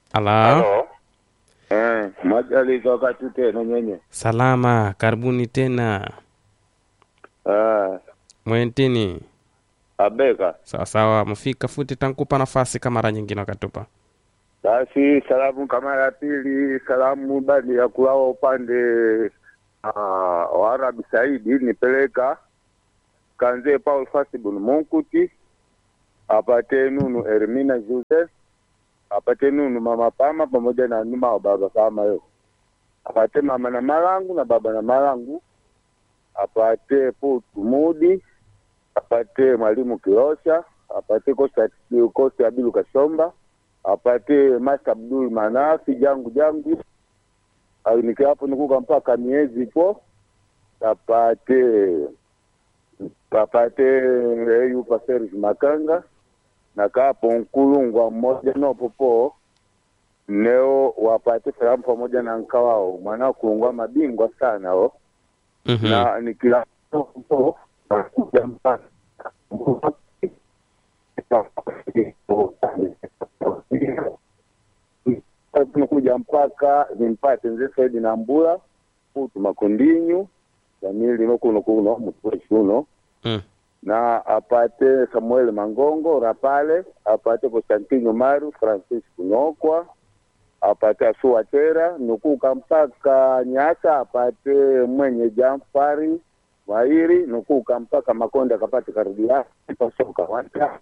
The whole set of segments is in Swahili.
Ala, Halo. Eh, majalizo wakati tena nyenye. salama, karibuni tena. Ah, Mwentini abeka. sawa sawa, mfika futi, tankupa nafasi kama mara nyingine wakatupa. Basi salamu kama ya pili, salamu bali ya kulao upande uh, wa Arabi Saidi nipeleka kanze Paul Fasibun Munkuti apate nunu Ermina Joseph apate nunu mama Pama pamoja na numa wa baba Pama yo apate mama na malangu na baba na malangu apate Putu Mudi apate mwalimu Kirosha apate Kosta Kosta Abilu Kasomba apate Master Abdul Manafi jangu jangu au nikiapo nikuka mpaka miezi po apate apate eyu Paseris Makanga na kapo nkulungwa mmoja nopopo neo wapate salamu pamoja na nkawao mwana kulungwa mabingwa sana o Mhm. na nikila nakuja mpaka tunakuja mpaka nimpate nze Saidi na Mbula futu makondinyu Jamili nokuno kuno mutweshi uno Mm. na apate Samuel Mangongo Rapale apate Constantino Maru Francis Kunokwa apate Asuatera nukuka mpaka Nyasa apate mwenye Jamfari Wairi nukuka mpaka Makonde akapate Karudia pasoka wata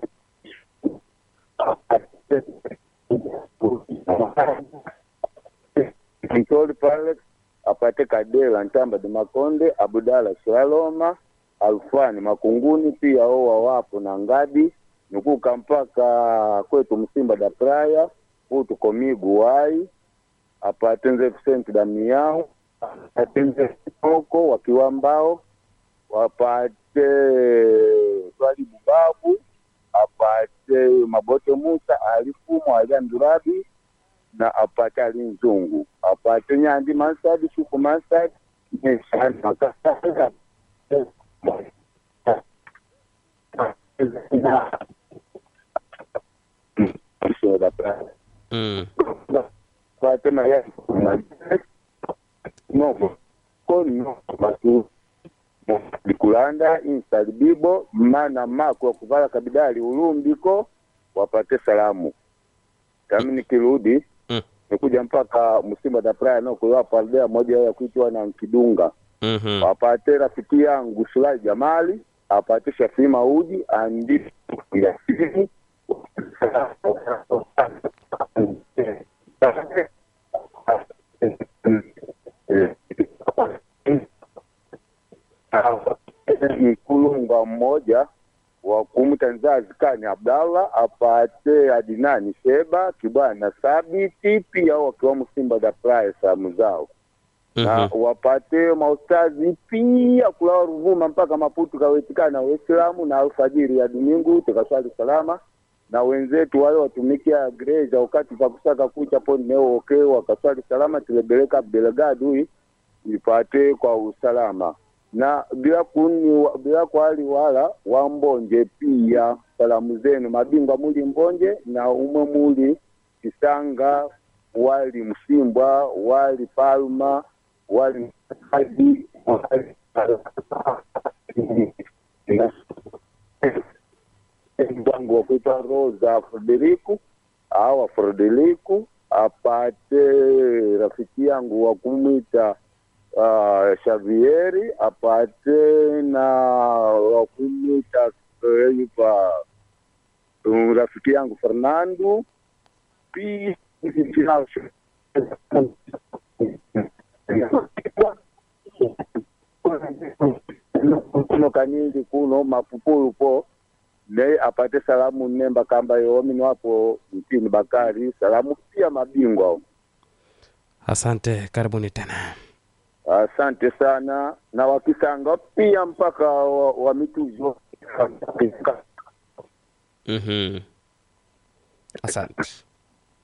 Mtoli pale apate Kadela Ntamba de Makonde Abudala Shaloma Alfani Makunguni pia owa wapo na Ngadi nukuka mpaka kwetu Msimba da Praya utu Komigu wai apatenze Vicente Damiao apatenze Koko wakiwa mbao wapate Twalibu Babu apate Mabote Musa alifumo aliandurabi na apate Ali Nzungu apate Nyandi Mansadi Shuku Mansadi Neshani Makasaka Mm. Fatima ya no kono batu likulanda insali bibo mana mako wa kuvala kabidali ulumbiko wapate salamu kami nikirudi Mm. nikuja mpaka Msimba da Praia no kuiwapa aldea moja ya kuitwa na Nkidunga Mhm. apate rafiki yangu Sulai Jamali apate Shafii Maudi andi Yasini mkulunga mmoja wa kumtanzazi kani Abdallah apate Adinani Sheba Kibwana Sabiti pia wakiwa Msimba da Praia salamu zao na Mhm. wapate maustazi pia kulawa Ruvuma mpaka Maputo kawetikana Waislamu na alfajiri ya Domingu tukaswali salama na wenzetu wale watumikia gereja wakati pa kusaka kucha poni neo oke wakaswali salama tilebeleka Belgadu ipate kwa usalama na bila kuni bila kwali wala wambonje pia salamu zenu mabingwa muli mbonje na umwe muli Kisanga wali Msimbwa wali Palma wali hadi wali wangu wa kuitwa Rosa Frederiku awa Frederiku apate rafiki yangu wa kumwita uh, Xavieri apate na wa kumwita eh, yupa um, rafiki yangu Fernando pia kuno kanyingi kuno mapupulu po ne apate salamu nemba kamba yoomini wapo mtini Bakari salamu pia mabingwa Asante, karibuni tena. asante sana na wakisanga pia mpaka wa, wa mituzo Mhm. Asante.